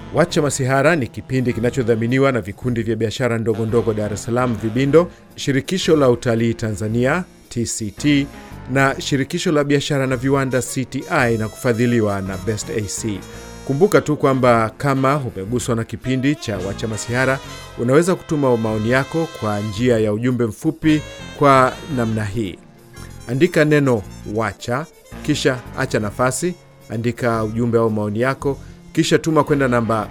Wacha Masihara ni kipindi kinachodhaminiwa na vikundi vya biashara ndogo ndogo Dar es Salaam Vibindo, shirikisho la utalii Tanzania TCT na shirikisho la biashara na viwanda CTI na kufadhiliwa na Best AC. Kumbuka tu kwamba kama umeguswa na kipindi cha Wacha Masihara, unaweza kutuma maoni yako kwa njia ya ujumbe mfupi kwa namna hii: andika neno wacha, kisha acha nafasi, andika ujumbe au maoni yako, kisha tuma kwenda namba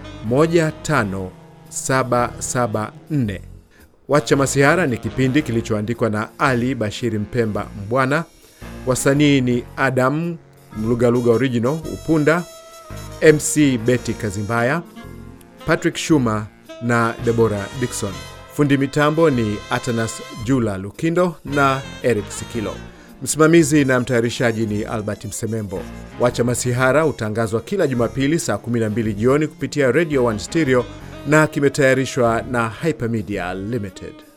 15774. Wacha Masihara ni kipindi kilichoandikwa na Ali Bashiri Mpemba Mbwana. Wasanii ni Adam Mlugaluga Original Upunda, MC Betty Kazimbaya, Patrick Shuma na Debora Dixon. Fundi mitambo ni Atanas Jula Lukindo na Eric Sikilo. Msimamizi na mtayarishaji ni Albert Msemembo. Wacha Masihara hutangazwa kila Jumapili saa 12 jioni kupitia Radio 1 Stereo na kimetayarishwa na Hypermedia Limited.